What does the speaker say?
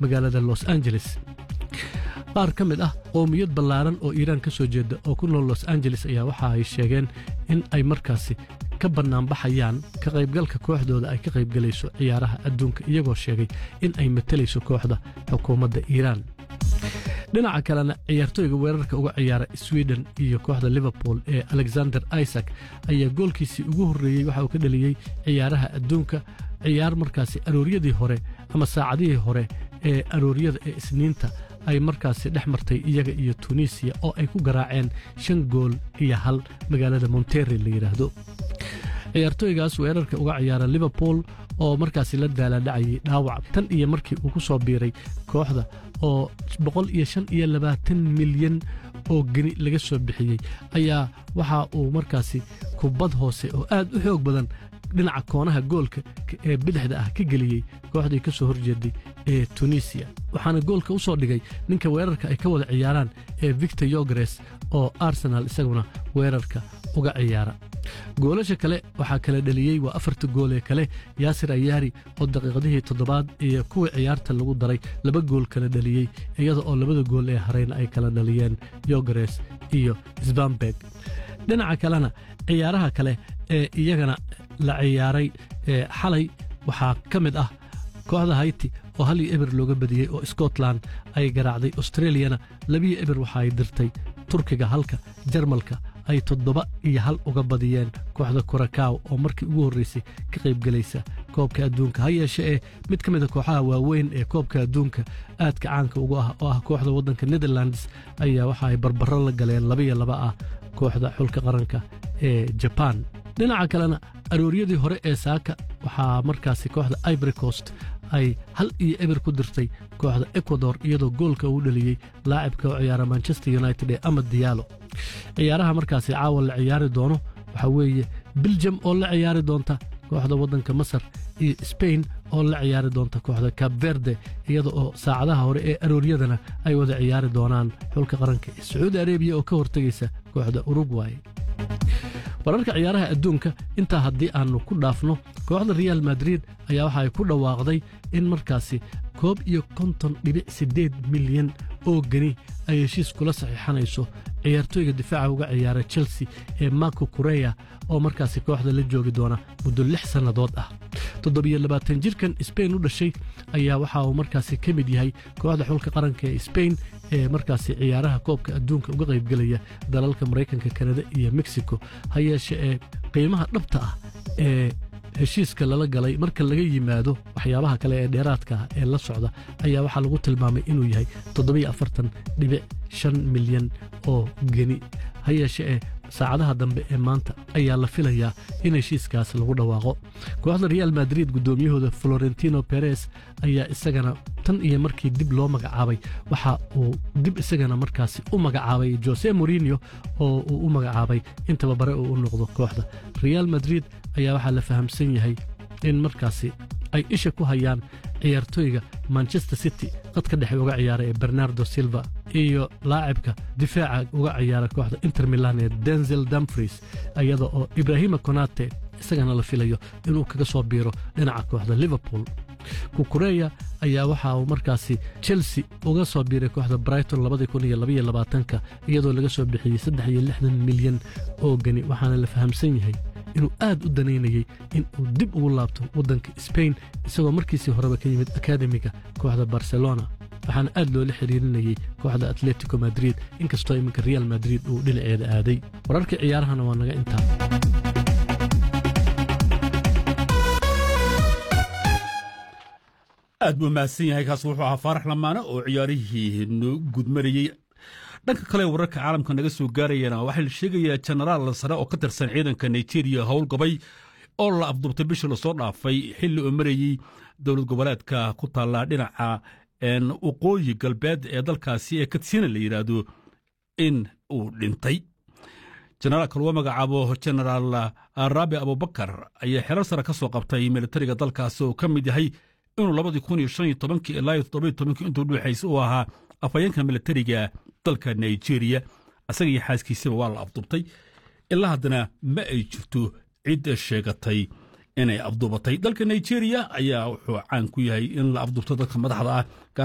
magaalada los angeles qaar ka mid ah qowmiyad ballaaran oo iiraan ka soo jeeda oo ku nool los angeles ayaa waxa ay sheegeen in ay markaasi ka bannaanbaxayaan ka qaybgalka kooxdooda ay ka qaybgelayso ciyaaraha adduunka iyagoo sheegay in ay matelayso kooxda xukuumadda iiraan dhinaca kalena ciyaartooyga weerarka uga ciyaara sweden iyo kooxda liverpool ee alexander isaac ayaa goolkiisii ugu horreeyey waxa uu ka dhaliyey ciyaaraha adduunka ciyaar markaasi arooryadii hore ama saacadihii hore ee arooryada ee isniinta ay markaasi dhex martay iyaga iyo tunisiya oo ay ku garaaceen shan gool iyo hal magaalada monterrey la yidhaahdo ciyaartooygaas weerarka uga ciyaara liverpool oo markaasi la daaladhacayay dhaawac tan iyo markii uu ku soo biiray kooxda oo boqol iyo shan iyo labaatan milyan oo geni laga soo bixiyey ayaa waxa uu markaasi kubad hoose oo aad u xoog badan dhinaca koonaha goolka ee bidixda ah ka geliyey kooxdii ka soo horjeeday ee tunisiya waxaana goolka u soo dhigay ninka weerarka ay ka wada ciyaaraan ee victor yogres oo arsenal isaguna weerarka uga ciyaara goolasha kale waxaa kala dheliyey waa afarta gool ee kale yaasir ayaari oo daqiiqadihii toddobaad iyo kuwii ciyaarta lagu daray laba gool kala dheliyey iyada oo labada gool ee harayna ay kala dhaliyeen yogres iyo sbamberg dhinaca kalena ciyaaraha kale ee iyagana la ciyaaray xalay waxaa ka mid ah kooxda hayti oo hal iyo eber looga badiyey oo scotland ay garaacday australiyana labiyo eber waxa ay dirtay turkiga halka jarmalka ay toddoba iyo hal uga badiyeen kooxda kurakaw oo markii ugu horraysay ka qaybgelaysa koobka adduunka ha yeeshe ee mid ka mid a kooxaha waaweyn ee koobka adduunka aadka caanka ugu ah oo ah kooxda waddanka netherlands ayaa waxa ay barbaro la galeen labaiyo laba ah kooxda xulka qaranka ee jabaan dhinaca kalena arooryadii hore ee saaka waxaa markaasi kooxda ivory coast ay hal iyo eber ku dirtay kooxda ecuador iyadoo goolka uu dhaliyey laacibka oo ciyaara manchester united ee amad diyaalo ciyaaraha markaasi caawa la ciyaari doono waxaa weeye biljam oo la ciyaari doonta kooxda waddanka masar iyo sbain oo la ciyaari doonta kooxda cab verde iyada oo saacadaha hore ee arooryadana ay wada ciyaari doonaan xulka qaranka ee sacuudi arebiya oo ka hortegaysa kooxda urugway wararka ciyaaraha adduunka intaa haddii aannu ku dhaafno kooxda real madrid ayaa waxa ay ku dhawaaqday in markaasi koob iyo konton dhibic siddeed milyan oo geni ay heshiis kula saxiixanayso ciyaartooyga difaaca uga ciyaara chelsea ee marko kureya oo markaasi kooxda la joogi doona muddo lix sannadood ah toddobiyo labaatan jirkan sbain u dhashay ayaa waxa uu markaasi ka mid yahay kooxda xulka qaranka ee sbain ee markaasi ciyaaraha koobka adduunka uga qaybgelaya dalalka maraykanka kanada iyo mexico ha yeeshe ee qiimaha dhabta ah ee heshiiska lala galay marka laga yimaado waxyaabaha kale ee dheeraadka ah ee la socda ayaa waxaa lagu tilmaamay inuu yahay toddobiyo afartan dhibic shan milyan oo geni ha yeeshe ee saacadaha dambe ee maanta ayaa la filayaa in heshiiskaas lagu dhawaaqo kooxda real madrid guddoomiyahooda florentino beres ayaa isagana tan iyo markii dib loo magacaabay waxa uu dib isagana markaasi u magacaabay jose morinio oo uu u magacaabay in tababare uu u noqdo kooxda real madrid ayaa waxaa la fahamsan yahay in markaasi ay isha ku hayaan ciyaartooyga manchester city qadka dhexe uga ciyaara ee bernardo silva iyo laacibka difaaca uga ciyaara kooxda inter milan ee denzel dumfries iyada oo ibrahima konate isagana la filayo inuu kaga soo biiro dhinaca kooxda liverpool kukureya ayaa waxa uu markaasi chelsea uga soo biiray kooxda brighton labadii iyadoo laga soo bixiyey saddex iyo lixdan milyan oo geni waxaana la fahamsan yahay inuu aad u danaynayey in uu dib ugu laabto waddanka sbain isagoo markiisii horeba ka yimid akademiga kooxda barcelona waxaana aad loola xiriirinayey kooxda atletico madrid inkastoo iminka real madrid uu dhinaceeda aaday wararka ciyaarahana waa naga intaa aad buu mahadsan yahay kaas wuxuu ahaa faarax lamaane oo ciyaarihii noo gudmarayey dhanka kale wararka caalamka naga soo gaarayana waxaa la sheegayaa jenaraal sare oo ka tirsan ciidanka nigeria howlgabay oo la afduubtay bishii lasoo dhaafay xilli oo marayey dowlad goboleedka ku taalla dhinaca waqooyi galbeed ee dalkaasi ee katsina la yidhaahdo in uu dhintay jenaraalka lagu magacaabo jenaraal raabi abubakar ayaa xerar sare ka soo qabtay militariga dalkaasi oo ka mid yahay inuu labadii kun iyo shan iyo tobankii ilaa iyo toddoba iyo tobankii intuu dhuuxaysa uu ahaa afhayeenka militariga dalka nigeria isaga iyo xaaskiisaba waa la afduubtay ilaa haddana ma ay jirto cid sheegatay inay afduubatay dalka nigeria ayaa wuxuu caan ku yahay in la afduubto dadka madaxda ah